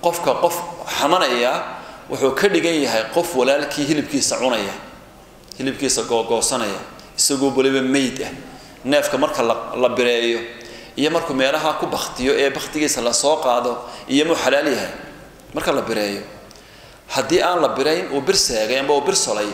qofka qof xamanaya wuxuu ka dhigan yahay qof walaalkii hilibkiisa cunaya hilibkiisa googoosanaya isagoo waliba meyd ah neefka marka la bireeyo iyo markuu meelaha ku baktiyo ee baktigiisa lasoo qaado iyo muu xalaal yahay marka la bireeyo haddii aan la birayn uu bir seegay amba uu bir solay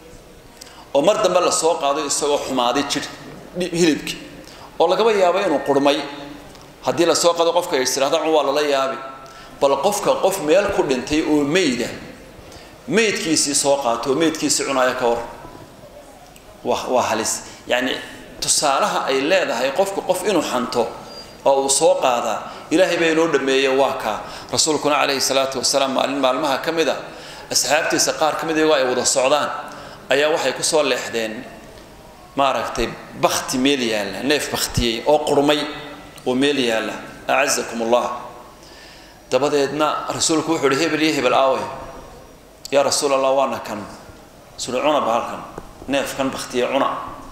oo mar dambe lasoo qaado isagoo xumaaday jir hilibkii oo lagaba yaabo inuu qurmay haddii lasoo qaado qofka istiraahda cun waa lala yaabi bal qofka qof meel ku dhintay oo meyda meydkiisii soo qaato oo meydkiisii cunaya ka war waa waa halis yacni tusaalaha ay leedahay qofku qof inuu xanto oo uu soo qaadaa ilaahay baa inoo dhameeye waa kaa rasuulkuna calayhi salaatu wasalaam maalin maalmaha ka mid a asxaabtiisa qaar ka mid iyagoo ay wada socdaan ayaa waxay kusoo leexdeen maaragtay bakti meel yaalla neef baktiyey oo qurmay oo meel yaalla acazakum allah dabadeedna rasuulku wuxuu uhi hebel iyo hebel aawe yaa rasuul allah waana kan suri cuna bahalkan neefkan baktiye cuna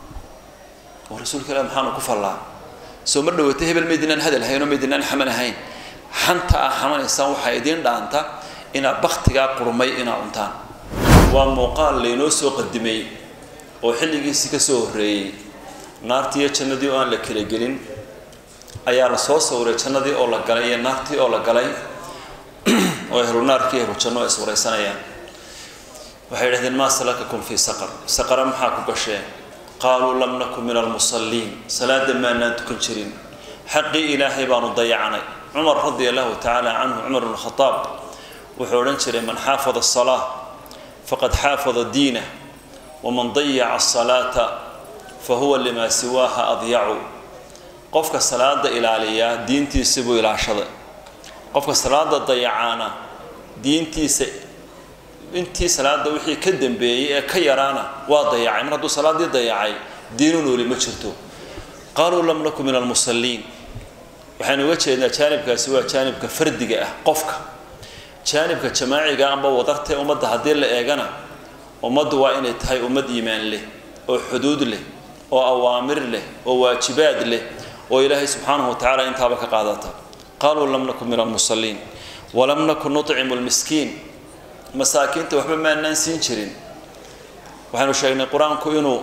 oo rasuulka ilah maxaanu ku fallaa soo mar dhawata hebel maydinaan hadal hayn oo maydinaan xaman ahayn xanta aa xamanaysaan waxaa idiin dhaanta inaad baktigaa qurmay inaad cuntaan waa muuqaal laynoo soo qadimay oo xilligiisii ka soo horreeyey naartii iyo jannadii oo aan la kala gelin ayaa la soo sawiray jannadii oo la galay iyo naartii oo la galay oo ehlu naarkii ehlu janno ay iswaraysanayaan waxay idhahdeen maa salakakum fii saqar saqara maxaa ku gasheen qaaluu lam nakun min almusalliin salaada maanaan tukan jirin xaqii ilaahay baanu dayacnay cumar radia allahu tacaala canhu cumar bn khadaab wuxuu odhan jiray man xaafada asalaa faqad xaafada diinah waman dayaca asalaata fa huwa limaa siwaaha adyacu qofka salaada ilaaliyaa diintiisa buu ilaashaday qofka salaada dayacaana diintiisa intii salaada wixii ka dambeeyey ee ka yaraana waa dayacay mar hadduu salaadii dayacay diinu nooli ma jirto qaaluu lam nakun min almusalliin waxaynu uga jeednaa jaanibkaasi waa jaanibka fardiga ah qofka jaanibka jamaaciga amba wadartee ummadda haddii la eegana ummaddu waa inay tahay ummad iimaan leh oo xuduud leh oo awaamir leh oo waajibaad leh oo ilaahay subxaanahu watacaala intaaba ka qaadata qaaluu lam nakun min almusalliin walam nakun nucimu lmiskiin masaakiinta waxba maanaan siin jirin waxaynu sheegnay qur-aanku inuu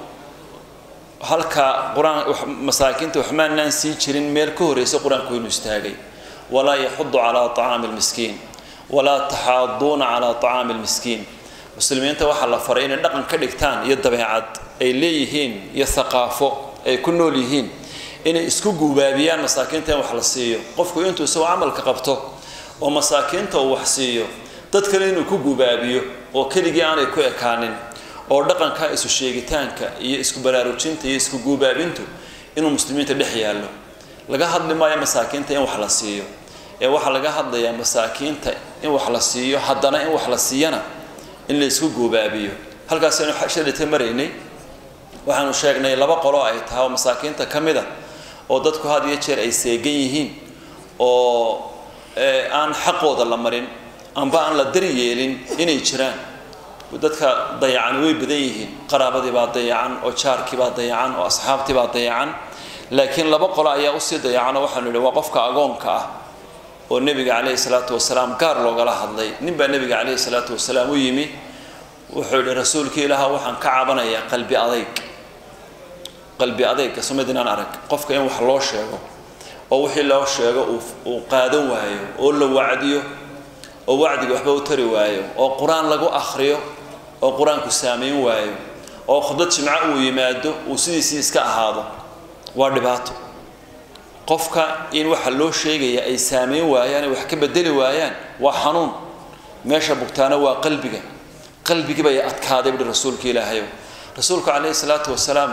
halkaa qur-aan masaakiinta wax maanaan siin jirin meel ka horreysa qur-aanku inuu istaagay walaa yaxudu calaa طacaami lmiskiin walaa taxaaduuna calaa طacaami lmiskiin muslimiinta waxaa la faray inay dhaqan ka dhigtaan iyo dabeecad ay leeyihiin iyo haqaafo ay ku nool yihiin inay isku guubaabiyaan masaakiinta in wax la siiyo qofku intuu isagoo camalka qabto oo masaakiinta uu wax siiyo dad kale inuu ku gubaabiyo oo keligii aanay ku ekaanin oo dhaqanka isu sheegitaanka iyo isku baraarujinta iyo isku guubaabintu inuu muslimiinta dhex yaallo laga hadli maayo masaakiinta in wax la siiyo ee waxaa laga hadlayaa masaakiinta in wax la siiyo haddana in wax la siiyana in la isku guubaabiyo halkaasaynu shalita maraynay waxaanu sheegnay laba qolo ay tahay oo masaakiinta ka mid a oo dadku had iyo jeer ay seegan yihiin oo aan xaqooda la marin amba aan la daryeelin inay jiraan dadka dayacan way badan yihiin qaraabadii baa dayacan oo jaarkii baa dayacan oo asxaabtii baa dayacan laakiin laba qolo ayaa usii dayacan oo waxaanu idhi waa qofka agoonka ah oo nebiga calayhi salaatu wasalaam gaar loogala hadlay nin baa nebiga calayhi salaatu wasalaam u yimi wuxuu yidhi rasuulkii ilaaha waxaan ka cabanayaa qalbi adayg qalbi adayga somadinaan arag qofka in wax loo sheego oo wixii loo sheego uu qaadan waayo oo la wacdiyo oo wacdiga waxba u tari waayo oo qur-aan lagu akhriyo oo qur-aanku saamayn waayo oo khudbad jimco uu yimaado uu sidiisii iska ahaado waa dhibaato qofka in waxa loo sheegaya ay saamayn waayaan ay wax ka bedeli waayaan waa xanuun meesha bugtaana waa qalbiga qalbigii bay adkaaday buhi rasuulka ilaahayow rasuulku calayhi salaatu wasalaam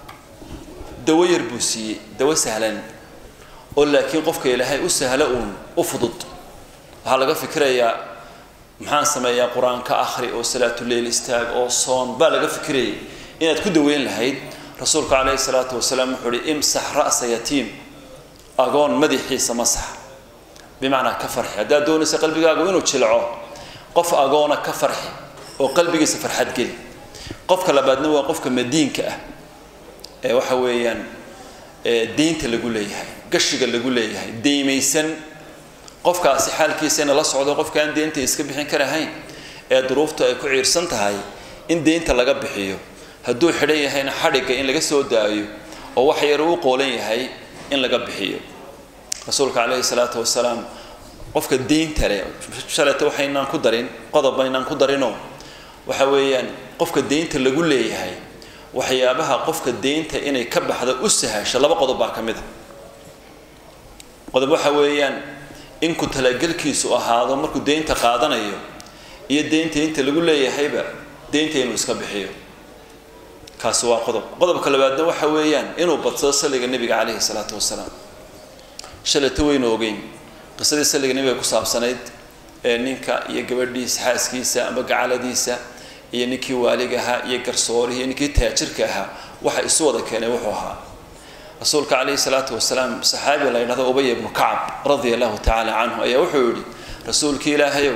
dawo yar buu siiyey dawo sahlan oo laakiin qofka ilaahay u sahlo uun u fudud waxaa laga fikirayaa maxaan sameeyaa qur-aanka akhri oo salaatuleyl istaag oo soon baa laga fikirayay inaad ku daweyn lahayd rasuulku calayhi salaatu wasalaam wuxuu uhi imsax ra'sa yatiim agoon madaxiisa masax bimacnaa ka farxi haddaad doonaysa qalbigaagu inuu jilco qof agoona ka farxi oo qalbigiisa farxad geli qofka labaadna waa qofka madiinka ah ee waxa weeyaan deynta lagu leeyahay gashiga lagu leeyahay deymaysan qofkaasi xaalkiisana la socdo qofkaan deynta iska bixin karahayn ee duruuftu ay ku ciirsan tahay in deynta laga bixiyo hadduu xidhan yahayna xadhigga in laga soo daayo oo wax yar uu qoolan yahay in laga bixiyo rasuulka calayhi salaatu wasalaam qofka deynta leh shalayta waxaynaan ku darin qodob baynaan ku darinoo waxa weeyaan qofka deynta lagu leeyahay waxyaabaha qofka deynta inay ka baxda u sahasho laba qodob baa ka mid a qodob waxa weeyaan in ku talagelkiisu ahaado markuu deynta qaadanayo iyo deynta inta lagu leeyahayba deynta inuu iska bixiyo kaasi waa qodob qodobka labaadna waxa weeyaan inuu badsado saliga nebiga calayhi salaatu wasalaam shalayta waynu ogeyn qisadii saliga nebiga ku saabsanayd ee ninka iyo gabadhiisa xaaskiisa amba gacaladiisa iyo ninkii waaliga ahaa iyo garsoorihii iyo ninkii taajirka ahaa waxa isu wada keenay wuxuu ahaa rasuulka calayhi salaatu wasalaam saxaabi la yidhahdo ubay ibnu kacab radia allahu tacaala canhu ayaa wuxuu yidhi rasuulkii ilaahayow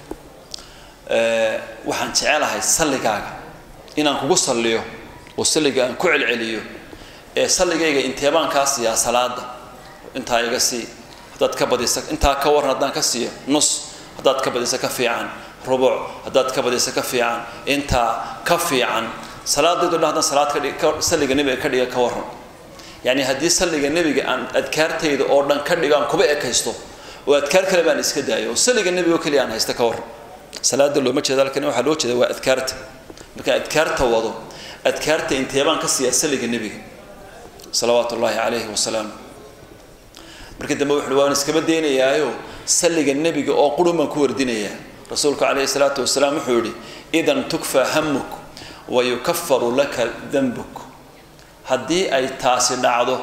waxaan jecelahay salligaaga inaan kugu salliyo oo salliga aan ku celceliyo ee salligayga inteebaan kaa siiyaa salaada intaa iga sii haddaad ka badisa intaa ka waran haddaan ka siiyo nus haddaad ka badisa ka fiican rubuc haddaad ka badisa ka fiican intaa ka fiican salaadaydo dhan haddaan salaad kadhig salliga nebiga ka dhiga ka waran yacni haddii salliga nebiga aan adkaartayda oo dhan ka dhigo aan kuba ekaysto oo adkaar kale baan iska daayo oo salliga nebiga oo keliya aan haysta ka waran salaada looma jeeda halkani waxaa loo jeeda waa adkaarta markaan adkaarta wado adkaarta inteebaan ka siiyaa salliga nebiga salawaatu ullaahi calayhi wasalaam markii dambe wuxuui waan iskama daynayaayo salliga nebiga oo qurun baan ku wardinayaa rasuulku calayhi salaatu wasalaam wuxuu yihi idan tukfaa hamuk wa yukafaru laka danbuk haddii ay taasi dhacdo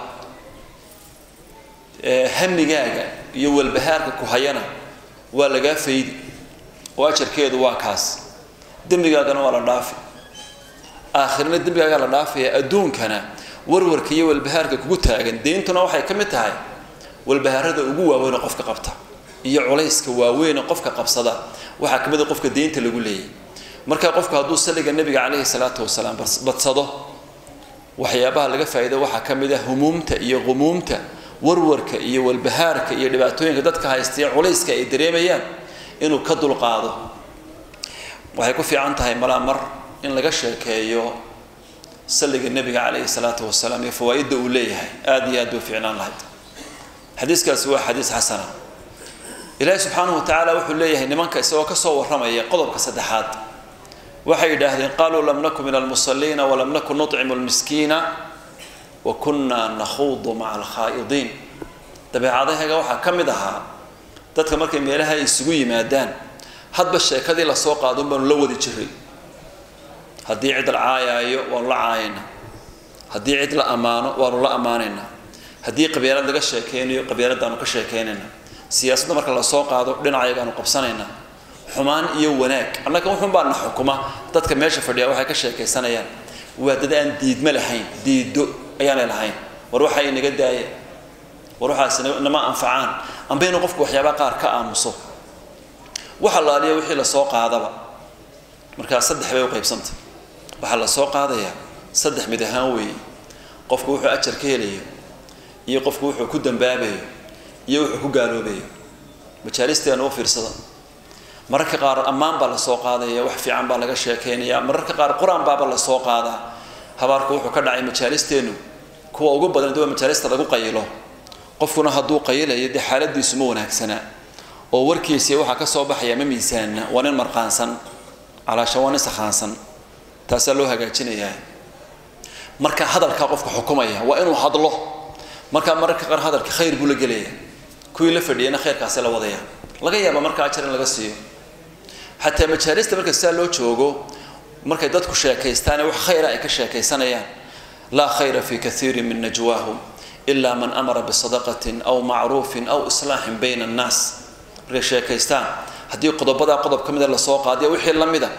hamigaaga iyo walbahaarka ku hayana waa lagaa faydi oo ajarkeedu waa kaas dembigaagana waa la dhaafi aakhirna dembigaagaa la dhaafaya adduunkana warwarka iyo walbahaarka kugu taagan deyntuna waxay ka mid tahay walbahaarada ugu waaweyn oo qofka qabta iyo culayska waaweyn qofka qabsada waxaa ka mid a qofka deynta lagu leeyay marka qofku hadduu salliga nebiga calayhi salaatu wasalaam badsado waxyaabaha laga faa'iida waxaa ka mid ah humuumta iyo qumuumta warwarka iyo walbahaarka iyo dhibaatooyinka dadka haysta iyo culayska ay dareemayaan inuu ka dulqaado waxay ku fiican tahay malaa mar in laga sheekeeyo salliga nebiga calayhi salaatu wasalaam iyo fawaa-idda uu leeyahay aada iyo aad bay u fiicnaan lahayd xadiiskaasi waa xadiis xasana ilaahi subxaanahu wa tacaala wuxuu leeyahay nimanka isagoo kasoo warramaya qodobka saddexaad waxay yidhaahdeen qaluu lam naku min almusaliina walam naku nucimu lmiskiina wa kunna nakhuudu maca alkhaa'idiin dabeecadahaga waxaa ka mid ahaa dadka markay meelaha ay isugu yimaadaan hadba sheekadii lasoo qaadon baanu la wadi jiray haddii cid la caayaayo waanu la caayaynaa haddii cid la ammaano waanu la ammaanaynaa haddii qabyaalad laga sheekeynayo qabyaaladaanu ka sheekeynaynaa siyaasadda marka lasoo qaado dhinacayagaanu qabsanaynaa xumaan iyo wanaag annaga wuxun baana xukuma dadka meesha fadhiya waxay ka sheekaysanayaan waa dad aan diidma lahayn diido ayaanay lahayn war waxa inaga daaya war waxaas nama anfacaan amba inuu qofku waxyaabaa qaar ka aamuso waxa laaliya wixii lasoo qaadaba markaa saddex bay u qaybsantay waxaa lasoo qaadayaa saddex mid ahaan weeye qofku wuxuu ajar ka helayo iyo qofku wuxuu ku dambaabayo iyo wuxuu ku gaaloobayo majaalisteena u fiirsada mararka qaar ammaan baa lasoo qaadaya wax fiican baa laga sheekeynaya mararka qaar qur-aan baaba lasoo qaadaa habaarku wuxuu ka dhacay majaalisteenu kuwa ugu badan dee waa majaalista lagu qayilo qofkuna hadduu qayilayo dee xaaladiisu ma wanaagsanaa oo warkiisii waxaa ka soo baxaya ma miisaanna waa nin marqaansan calaasha waa nin sakhaansan taasaa loo hagaajinayaa marka hadalkaa qofka xukumaya waa inuu hadlo markaa mararka qaar hadalka khayr buu la gelaya kuwii la fadhiyana khayrkaasi la wadaya laga yaaba markaa ajar in laga siiyo xataa majaalista marka sidaa loo joogo markay dadku sheekaystaane wax khayra ay ka sheekaysanayaan laa khayra fi kaiirin min najwaahum ila man amara bisadaqatin aw macruufin aw islaaxin bayna annaas markay sheekaystaan haddii qodobadaa qodob ka mida lasoo qaadiyo wixii la mida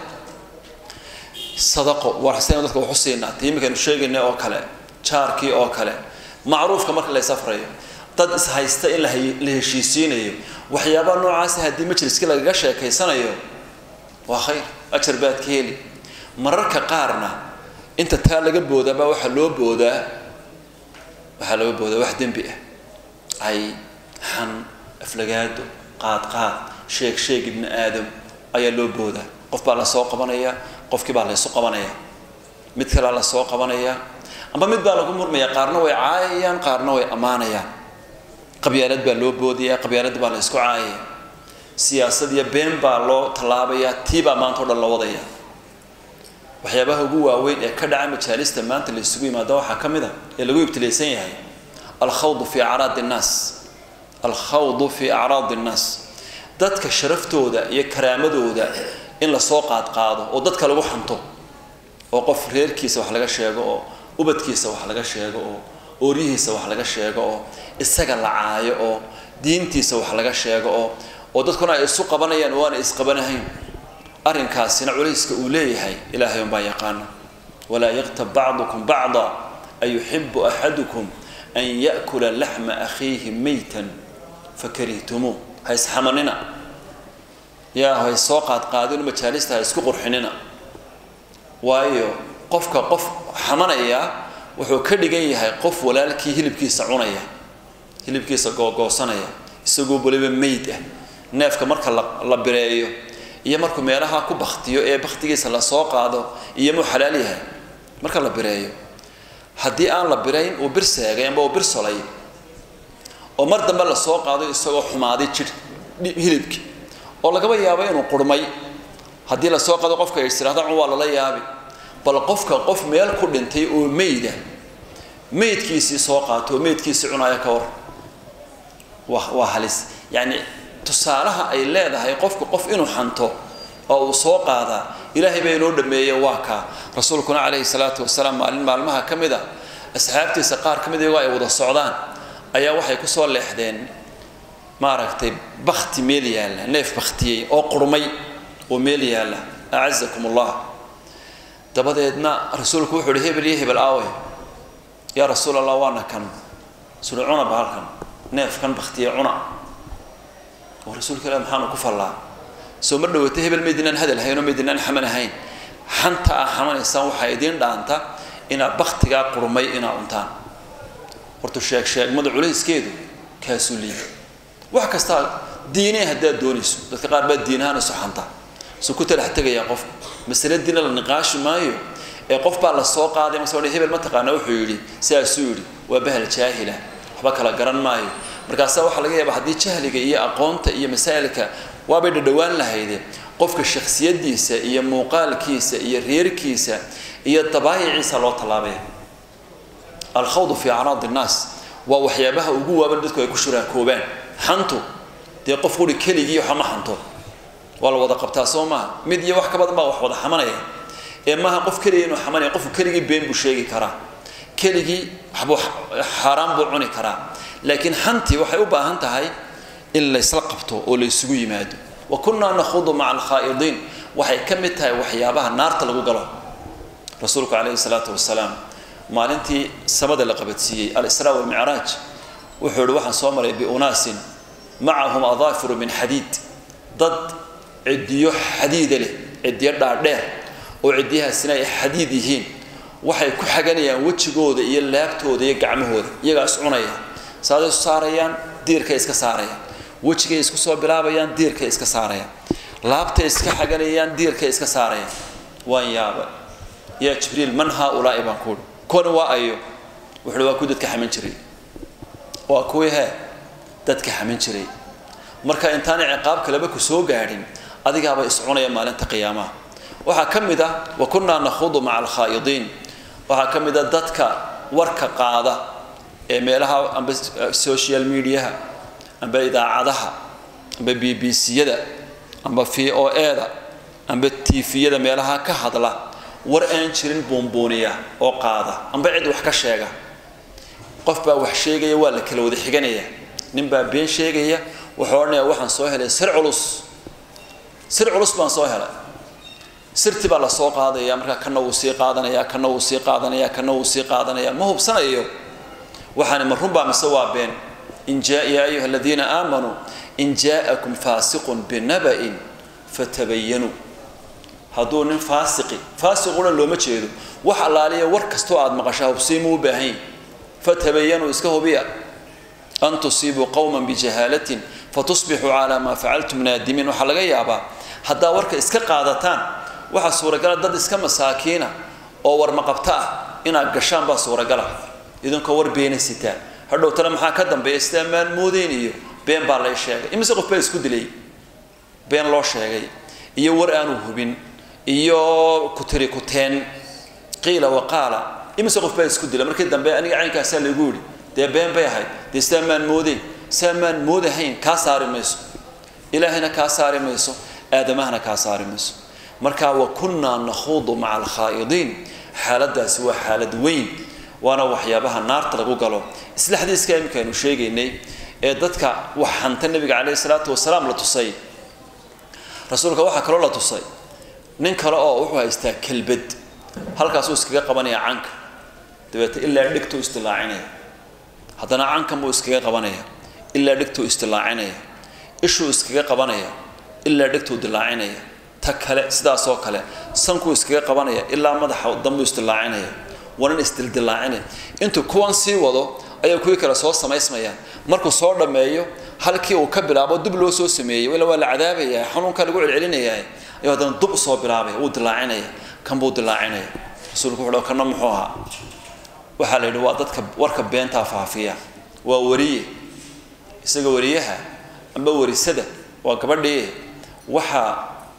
sadaqo warxsaynu dadka waxu siinaa tii iminkaynu sheegayna oo kale jaarkii oo kale macruufka marka la safrayo dad ishaysta in la heshiisiinayo waxyaabaha noocaasa haddii majliskii lagaga sheekaysanayo waa khayr ajar baad ka heli mararka qaarna inta taa laga boodaabaa waxaa loo boodaa waxaa laga boodaa wax dembi ah ay xan aflagaado qaadqaad sheeg sheeg ibni aadam ayaa loo boodaa qof baa lasoo qabanayaa qofkii baa laysu qabanayaa mid kalea lasoo qabanayaa amba mid baa lagu murmaya qaarna way caayayaan qaarna way ammaanayaan qabyaalad baa loo boodaya qabyaalad baa la ysku caayaya siyaasad iyo been baa loo tallaabayaa tii baa maanta o dhan la wadaya waxyaabaha ugu waaweyn ee ka dhaca majaalista maanta la isugu yimaado waxaa ka mid a ee lagu ibtilaysan yahay alkhawdu fi acraadi innaas alkhawdu fi acraadi innaas dadka sharaftooda iyo karaamadooda in lasoo qaadqaado oo dadka lagu xanto oo qof reerkiisa wax laga sheego oo ubadkiisa wax laga sheego oo ooryihiisa wax laga sheego oo isaga la caayo oo diintiisa wax laga sheego oo oo dadkuna ay isu qabanayaan oo aanay isqabanahayn arrinkaasina culayska uu leeyahay ilaahay unbaa yaqaana walaa yaktab bacdukum bacda ayuxibu axadukum an ya'kula laxma akhiihi maytan fakarihtumuu ha isxamanina yaa ha soo qaadqaadino majaalista ha isku qurxinina waayo qofka qof xamanaya wuxuu ka dhigan yahay qof walaalkii hilibkiisa cunaya hilibkiisa googoosanaya isagoo waliba mayd ah neefka marka la bireeyo iyo markuu meelaha ku baktiyo ee baktigiisa lasoo qaado iyo muu xalaal yahay marka la bireeyo haddii aan la birayn uu bir seegay amba uu bir solay oo mar dambe lasoo qaado isagoo xumaaday jir hilibkii oo lagaba yaabo inuu qurmay haddii lasoo qaado qofka istiraada cun waa lala yaabi bal qofka qof meel ku dhintay oo meyda meydkiisii soo qaato oo meydkiisii cunaya ka war waa waa halis yacni tusaalaha ay leedahay qofku qof inuu xanto oo uu soo qaadaa ilaahay baa inoo dhameeye waa kaa rasuulkuna calayhi salaatu wasalaam maalin maalmaha ka mid a asxaabtiisa qaar ka mid iyagoo ay wada socdaan ayaa waxay kusoo leexdeen maaragtay bakti meel yaalla neef baktiyey oo qurmay oo meel yaalla acazakum allah dabadeedna rasuulku wuxuu ihi hebel iyo hebel aawe yaa rasuul allah waana kan suri cuna bahalkan neefkan baktiye cuna oo rasuulka ilah maxaanu ku fallaa soo mar dhawata hebel maydinaan hadal hayn oo maydinaan xaman ahayn xanta aa xamanaysaan waxaa idiin dhaanta inaad baktigaa qurmay inaa cuntaan horta sheeg sheegmada culayskeedu kaasuu liiba wax kastaa diine haddaad doonayso dadka qaar baa diinahaan isu xanta su ku talax tegayaa qofka masale diina la niqaashi maayo ee qof baa la soo qaaday mase hebel ma taqaana wuxuu yidhi sidaasuu yidhi waa bahal jaahila waxba kala garan maayo markaasaa waxaa laga yaaba haddii jahliga iyo aqoonta iyo masaa'ilka waabay dhadhowaan lahayde qofka shaksiyadiisa iyo muuqaalkiisa iyo reerkiisa iyo dabaayiciisa loo tallaabaya alkhawdu fi acraadi innaas waa waxyaabaha ugu waaban dadku ay ku shuraakoobaan xantu dee qof quri keligii waxama xanto waa la wada qabtaa soo maaha mid iyo wax ka badan baa wax wada xamanaya ee maaha qof keligii inuu xamanaya qofku keligii been buu sheegi karaa keligii waxbuu xaaraan buu cuni karaa laakiin xantii waxay u baahan tahay in laysla qabto oo laysugu yimaado wa kunnaa nakhudu maca alkhaa'idiin waxay ka mid tahay waxyaabaha naarta lagu galo rasuulku calayhi salaatu wasalaam maalintii samada la qabadsiiyey alisraa walmicraaj wuxuu ihi waxaan soo maray biunaasin macahum adaafiru min xadiid dad cidiyo xadiida leh cidiyo dhaadheer oo cidiyahaasina ay xadiid yihiin waxay ku xaganayaan wejigooda iyo laabtooda iyo gacmahooda iyagaa is cunaya saaday isu saarayaan diirkay iska saarayaan wejigay isku soo bilaabayaan diirkay iska saarayaan laabtay iska xaganayaan diirkay iska saarayaan waan yaaba yaa jibriil man haaulaai baan kuuhi kuwani waa ayo wuxuuhi waa kuwii dadka xaman jiray waa kuwii hee dadka xaman jiray marka intaanay ciqaab kaleba ku soo gaadhin adigaaba is cunaya maalinta qiyaamaha waxaa ka mid ah wa kunnaa nakhudu maca alkhaa'idiin waxaa ka mid a dadka warka qaada ee meelaha amba social mediaha amba idaacadaha amba b b c-yada amba v o e-da amba tviyada meelaha ka hadla war aan jirin buunbuuniya oo qaada amba cid wax ka sheega qof baa wax sheegaya waa la kala wada xiganaya nin baa been sheegaya wuxuu odhanaya waxaan soo helay sir culus sir culus baan soo helay sirti baa lasoo qaadaya markaa kana wuu sii qaadanaya kana wuu sii qaadanaya kana wuu sii qaadanaya ma hubsanayo waxaani ma runbaa mise waa been in jaa yaa ayuha aladiina aamanuu in jaa'akum faasiqun binaba'in fatabayanuu hadduu nin faasiqi faasiquna looma jeedo wax allaaliya war kastoo aada maqashaa hubsiimuu u baahan yahi fatabayanuu iska hubiya an tusiibuu qowman bijahaalatin fatusbixuu calaa maa facaltum naadimiin waxaa laga yaabaa haddaa warka iska qaadataan waxaa suuragala dad iska masaakiina oo warmaqabta ah inaad gashaan baa suuragala idinkoo war beena sitaa hadhow tale maxaa ka dambeeya sidaa maalmoodeyn iyo been baa lay sheegay imise qof baa isku dilay been loo sheegay iyo war aanu hubin iyo kutiri kuteen qiila waqaala imise qof baa isku dila markii dambe aniga caynkaasaa lagu yidhi dee been bay ahayd dee sidaa maan moodeyn sidaa maan moodahayn kaa saari mayso ilaahayna kaa saari mayso aadamahana kaa saari mayso marka wa kunnaa nakhuudu maca alkhaa'idiin xaaladaasi waa xaalad weyn waana waxyaabaha naarta lagu galo isla xadiiska imika aynu sheegaynay ee dadka wax hanta nebiga caleyhi salaatu wasalaam la tusay rasuulka waxaa kaloo la tusay nin kale oo wuxuu haystaa kelbad halkaasuu iskaga qabanaya canka dabeete ilaa dhigtuu istilaacinaya haddana cankan buu iskaga qabanaya ilaa dhigtuu istilaacinaya ishuu iskaga qabanaya ilaa dhigtuu dilaacinaya ta kale sidaasoo kale sankuu iskaga qabanaya ilaa madaxa dambuu isdilaacinaya wanan isdildilaacinaya intuu kuwan sii wado ayaa kuwii kale soo samaysmayaan markuu soo dhammeeyo halkii uu ka bilaabo dub loo soo sameeyey ila waa la cadaabaya xanuunkaa lagu celcelinaya ayuu haddana dub soo bilaabaya wuu dilaacinaya kan buu dilaacinaya rasuulku wuxuu kana muxuu ahaa waxaa la yidhi waa dadka warka beentaa faafiya waa wariye isaga wariyaha amba warisada waa gabadhii waxaa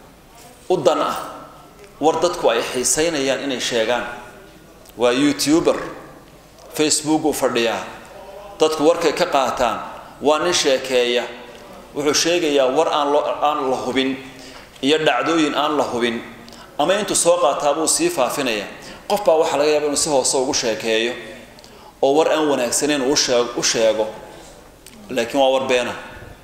u dan ah war dadku ay xiisaynayaan inay sheegaan waa youtuber facebook uu fadhiyaa dadku warkay ka qaataan waa nin sheekeeya wuxuu sheegayaa war aan lo aan la hubin iyo dhacdooyin aan la hubin ama intuu soo qaataa buu sii faafinaya qof baa waxaa laga yaaba inuu si hoose ugu sheekeeyo oo war aan wanaagsanayn uu shee u sheego laakiin waa war beena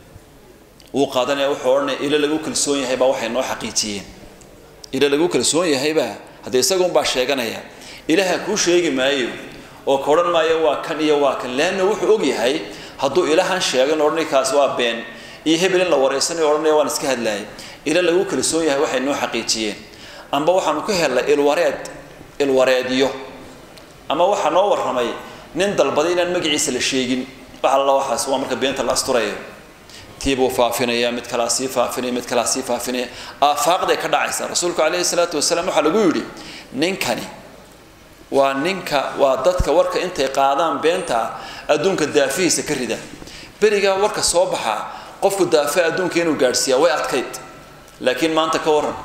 wuu qaadanaya wuxuu odhanaya ilo lagu kalsoon yahay baa waxay noo xaqiijiyeen ilo lagu kalsoon yahaybaa haddee isagunbaa sheeganaya ilaaha kuu sheegi maayo oo ka odhan maayo waa kan iyo waa kan leanna wuxuu og yahay hadduu ilahan sheego in odhanay kaas waa been iyo hebel in la wareysanayo odhanaya waan iska hadlaayay ilo lagu kalsoon yahay waxay noo xaqiijiyeen amba waxaanu ka helnay ilwareed ilwareedyo ama waxaa noo warramay nin dalbaday inaan magaciisa la sheegin wax alla waxaas waa marka beenta la asturayo tiibuu faafinaya mid kalaa sii faafinaya mid kalaa sii faafinaya aafaaqday ka dhacaysa rasuulku calayhi salaatu wasalaam waxaa lagu yidhi ninkani waa ninka waa dadka warka intay qaadaan beenta adduunka daafihiisa ka rida berigaa warka soo baxaa qofku daafa adduunka inuu gaadhsiiyaa way adkayd laakiin maanta ka waran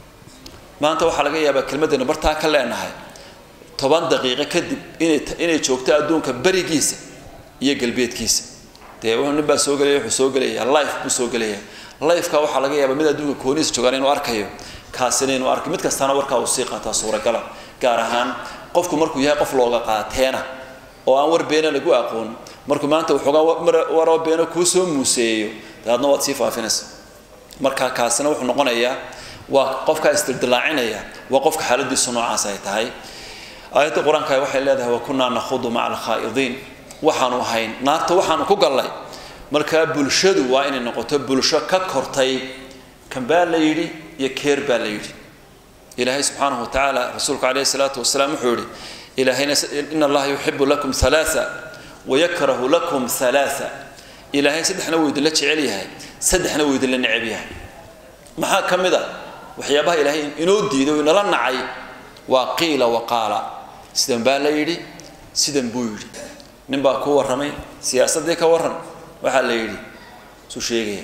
maanta waxaa laga yaabaa kelmadaynu bartaa ka leenahay toban daqiiqo kadib inay inay joogto adduunka berigiisa iyo galbeedkiisa dee nin baa soo gelaya wuxuu soo gelaya life buu soo gelaya lifeka waxaa laga yaabaa mid adduunka kooniisa joogaan inuu arkayo kaasina inuu arkayo mid kastana warkaa uu sii qaataa suuragala gaar ahaan qofku markuu yahay qof looga qaateena oo aan war beena lagu aqoon markuu maanta waxoogaa waroo beena kuu soo muuseeyo daadna waad sii faafinaysa marka kaasina wuxuu noqonayaa waa qofkaa isdildilaacinaya waa qofka xaaladiisu noocaas ay tahay aayadda qur-aanka waxay leedahay wakunaa nakhudu maca alkhaa'idiin waxaanu ahayn naarta waxaanu ku gallay markaa bulshadu waa inay noqoto bulsho ka kortay kan baa la yidhi iyo keer baa la yidhi ilaahay subxaanahu watacaala rasuulku calayhi salaatu wasalaam wuxuu yihi ilaahayna in allaha yuxibu lakum halaaa wayakrahu lakum halaaa ilaahay saddexna wuu idinla jecel yahay saddexna wuu idinla neceb yahay maxaa ka mid a waxyaabaha ilaahay inoo diiday oo inala nacay waa qiila waqaala sidan baa la yidhi sidan buu yidhi nin baa ku warramay siyaasaddii ka warran waxaa la yidhi suu sheegaya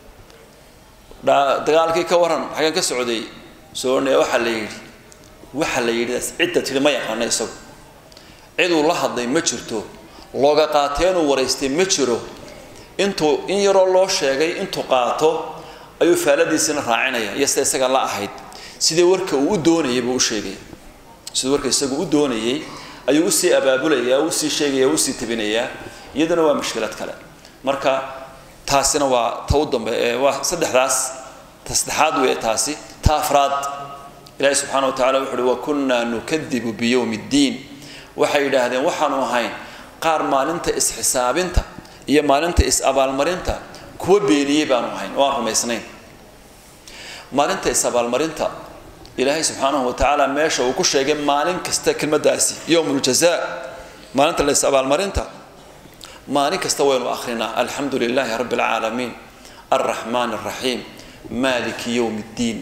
dagaalkii ka warran xageen ka socday soo ornaya waxaa la yidhi waxa la yidhi cidda tidhi ma yaqaano isagu ciduu la hadlay ma jirto looga qaateenuu waraystay ma jiro intuu in yaroo loo sheegay intuu qaato ayuu faaladiisina raacinaya iyo sida isaga la ahayd sidii warka uu u doonayay buu u sheegaya sidii warka isagu u doonayay ayuu usii abaabulaya usii sheegaya usii tabinayaa iyaduna waa mushkilad kale marka taasina waa ta u dambe waa saddexdaas ta saddexaad weeye taasi ta afraad ilaahi subxaana wa tacala wuxu uhi wakunnaa nukadibu biyowmi ddiin waxay yidhaahdeen waxaanu ahayn qaar maalinta is-xisaabinta iyo maalinta is-abaalmarinta kuwa beeniyey baanu ahayn oo aan rumaysnayn maalinta is-abaalmarinta ilaahay subxaanahu wa tacaala meesha uu ku sheegay maalin kasta kelmadaasi yowmuljaza maalinta la is-abaalmarinta maalin kasta waynu akrinaa alxamdu lilaahi rabbi alcaalamiin alraxmaan alraxiim maaliki yowm ddiin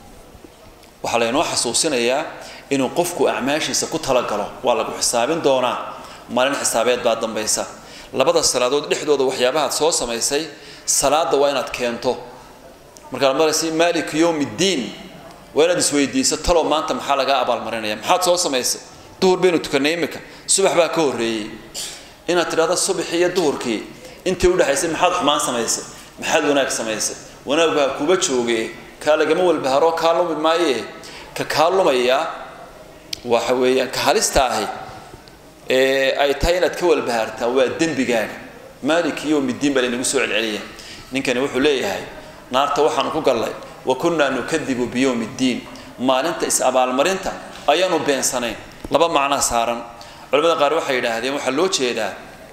waxaa laynoo xasuusinayaa inuu qofku acmaashiisa ku talagalo waa lagu xisaabin doonaa maalin xisaabeed baa dambaysa labada salaadood dhexdooda waxyaabahaad soo samaysay salaada waa inaad keento markaad maraysa maaliki yowm ddiin waa inaad isweydiiso talow maanta maxaa lagaa abaalmarinaya maxaad soo samaysay duhur baynu tukanay imika subax baa ka horreeyey inaad tidhahdo subaxii iyo duhurkii intii udhexaysay maxaad xumaan samaysay maxaad wanaag samaysay wanaaggu ha kuba jooge kaa lagama walbaharo kaa lumi maaye ka kaa lumaya waxa weeyaan ka halista ahi ee ay tahay inaad ka walbahaartaa waa dembigaaga maaliki yowmiddiin baa laynagu soo celceliya ninkani wuxuu leeyahay naarta waxaanu ku gallay wa kunnaa nukadibu biyowmi ddiin maalinta is-abaalmarinta ayaanu beensanayn laba macnaa saaran culamada qaar waxay yidhaahdeen waxaa loo jeedaa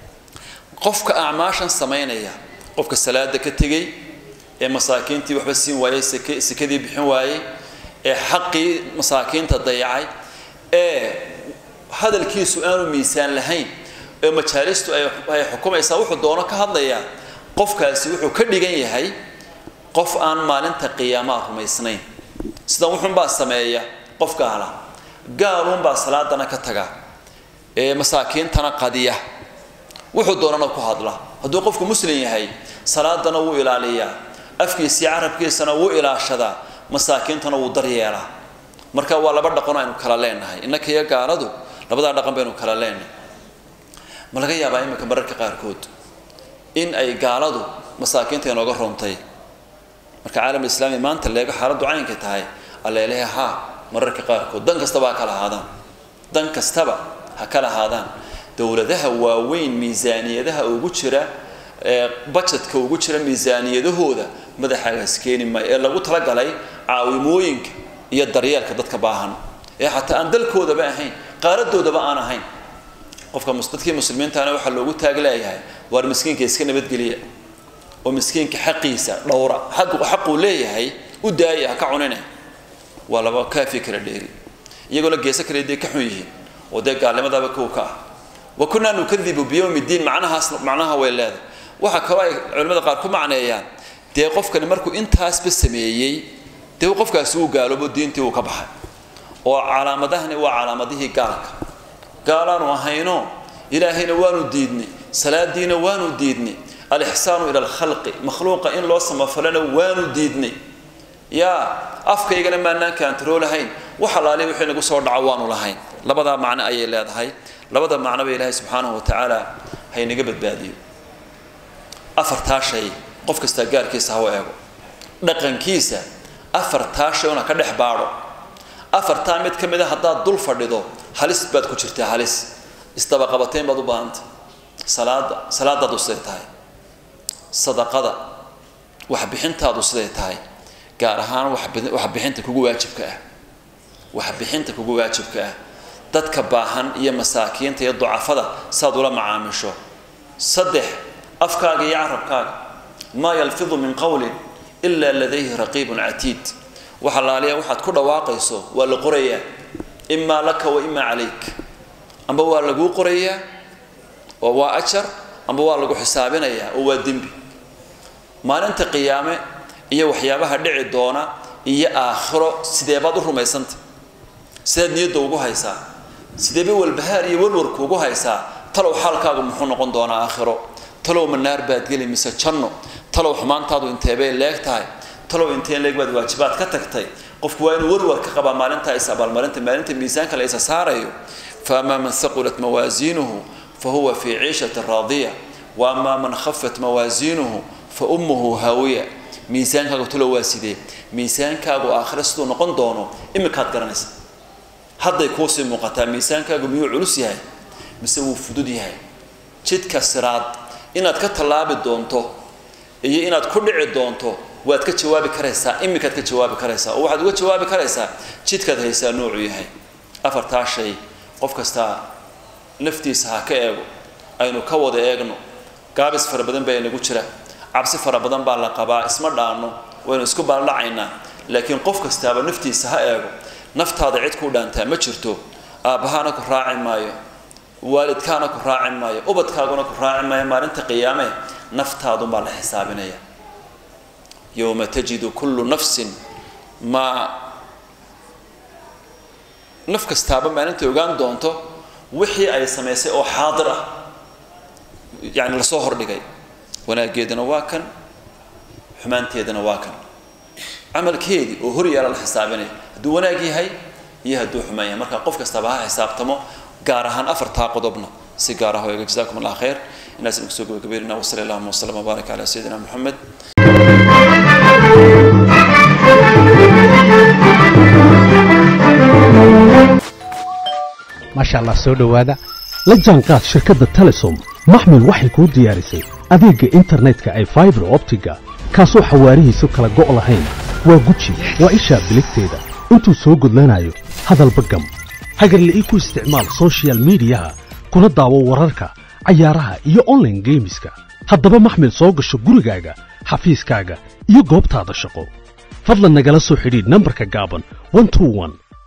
qofka acmaashan samaynaya qofka salaada ka tegey ee masaakiintii waxba siin waayey sekadii bixin waayey ee xaqii masaakiinta dayacay ee hadalkiisu aanu miisaan lahayn ee majaalistu ay xukumaysaa wuxuu doono ka hadlayaa qofkaasi wuxuu ka dhigan yahay qof aan maalinta qiyaamaha rumaysnayn sidan wuxuunbaa sameeya qof gaala gaaluunbaa salaadana ka taga ee masaakiintana qadiya wuxuu doonana ku hadla hadduu qofku muslim yahay salaadana wuu ilaaliyaa afkiisii carabkiisana wuu ilaashadaa masaakiintana wuu daryeelaa marka waa laba dhaqano aynu kala leenahay innaka iyo gaaladu labadaa dhaqan baynu kala leenahay ma laga yaabaa iminka mararka qaarkood in ay gaaladu masaakiinta inooga roontay marka caalam islaami maanta leego xaaladdu caynka tahay alleelehe haa mararka qaarkood dan kastaba ha kala ahaadaan dan kastaba ha kala ahaadaan dowladaha waaweyn miisaaniyadaha ugu jira bajetka ugu jira miisaaniyadahooda madaxaagaas keeni maayo ee lagu talagalay caawimooyinka iyo daryeelka dadka baahan ee xataa aan dalkoodaba ahayn qaaradoodaba aan ahayn qofka dadkii muslimiintaana waxaa loogu taag leeyahay waar miskiinka iska nabadgeliya oo miskiinka xaqiisa dhowra xaquu leeyahay u daaya ha ka cunine waa laba kaafi kala dheeri iyagoona geeso kale dee ka xun yihiin oo dee gaalnimadaba kow ka ah wa kunnaa nukadibu biyowmi ddiin macnahaas macnaha way leedahay waxaa kaloo ay culimmada qaar ku macneeyaan dee qofkani markuu intaasba sameeyey dee qofkaasi uu gaaloobo diintii uu ka baxay oo calaamadahani waa calaamadihii gaalka gaalaanu ahayno ilaahayna waanu diidnay salaadiina waanu diidnay alixsaanu ila alkhalqi makhluuqa in loo samafalana waanu diidnay yaa afkaygana maanaan kaantaroo lahayn wax alaali wixii nagu soo dhaco waanu lahayn labadaa macno ayay leedahay labada macnoba ilaahay subxaanahu watacaala haynaga badbaadiyo afartaa shay qof kastaa gaarkiisa ha u eego dhaqankiisa afartaa shay una ka dhex baadho afartaa mid ka mid a haddaad dul fadhido halis baad ku jirtaa halis isdabaqabatayn baad u baahantay salaada salaadaadu siday tahay sadaqada waxbixintaadu siday tahay gaar ahaan waxbixinta kugu waajibka ah waxbixinta kugu waajibka ah dadka baahan iyo masaakiinta iyo ducafada saad ula macaamisho saddex afkaaga iyo carabkaaga maa yalfidu min qowlin ilaa ladayhi raqiibun catiid waxa laaliya waxaad ku dhawaaqayso waa la qorayaa imaa laka wa imaa calayk amba waa laguu qorayaa oo waa ajar amba waa lagu xisaabinayaa oo waa dembi maalinta qiyaame iyo waxyaabaha dhici doona iyo aakhiro sideebaad u rumaysanta sidaad niyadda ugu haysaa sideeba walbahaar iyo walwarku ugu haysaa talow xaalkaagu muxuu noqon doonaa aakhiro talow manaar baad geli mise janno talow xumaantaadu inteebay leeg tahay talow inteen leeg baad waajibaad ka tagtay qofku waa inuu warwar ka qabaa maalintaa is abaalmarinta maalinta miisaanka la isa saarayo faamaa man haqulat mawaasiinuhu fa huwa fii ciishati raadiya wa amaa man khafat mawaasiinuhu fa ummuhu haawiya miisaankaagu talo waa sidee miisaankaagu aakhiro siduu noqon doono iminkaad garanaysa hadday kuusii muuqataa miisaankaagu miyuu culus yahay mise wuu fudud yahay jidka siraad inaad ka tallaabi doonto iyo inaad ku dhici doonto waad ka jawaabi karaysaa iminkaad ka jawaabi karaysaa oo waxaad uga jawaabi karaysaa jidkaad haysaa noocuu yahay afartaa shay qof kastaa naftiisa ha ka eego aynu ka wada eegno gaabis fara badan baa inagu jira cabsi fara badan baa la qabaa isma dhaanno waynu isku baaldhacaynaa laakiin qof kastaaba naftiisa ha eego naftaada cid kuu dhaantaa ma jirto aabbahaana ku raaci maayo waalidkaana ku raaci maayo ubadkaaguna ku raaci maayo maalinta qiyaame naftaadunbaa la xisaabinaya yowma tajidu kullu nafsin maa naf kastaaba maalintay ogaan doonto wixii ay samaysay oo xaadir ah yani lasoo hordhigay wanaaggeedana waa kan xumaanteedana waa kan camalkeedii oo hor yaala la xisaabinaya hadduu wanaag yahay iyo hadduu xumaan yahay marka qof kastaba ha xisaabtamo gaar ahaan afartaa qodobna si gaar ah oo eega jazakum allah khayr inaas idinku soo gabagabeynina wasali allahuma wasalam wabaarak calaa sayidina moxamed maasha allah soo dhowaada la jaanqaad shirkadda telesom maxmil waxay kuu diyaarisay adeegga internetka ay faibar optiga kaasoo xawaarihiisu kala go' lahayn waa guji waa ishaa biligteeda intuu soo gudlanayo hadalba gam hagarla'ii ku isticmaal sochial midiyaha kuna daawo wararka cayaaraha iyo onlaine geemiska haddaba maxmil soo gasho gurigaaga xafiiskaaga iyo goobtaada shaqo fadlan nagala soo xidhiidh nambarka gaaban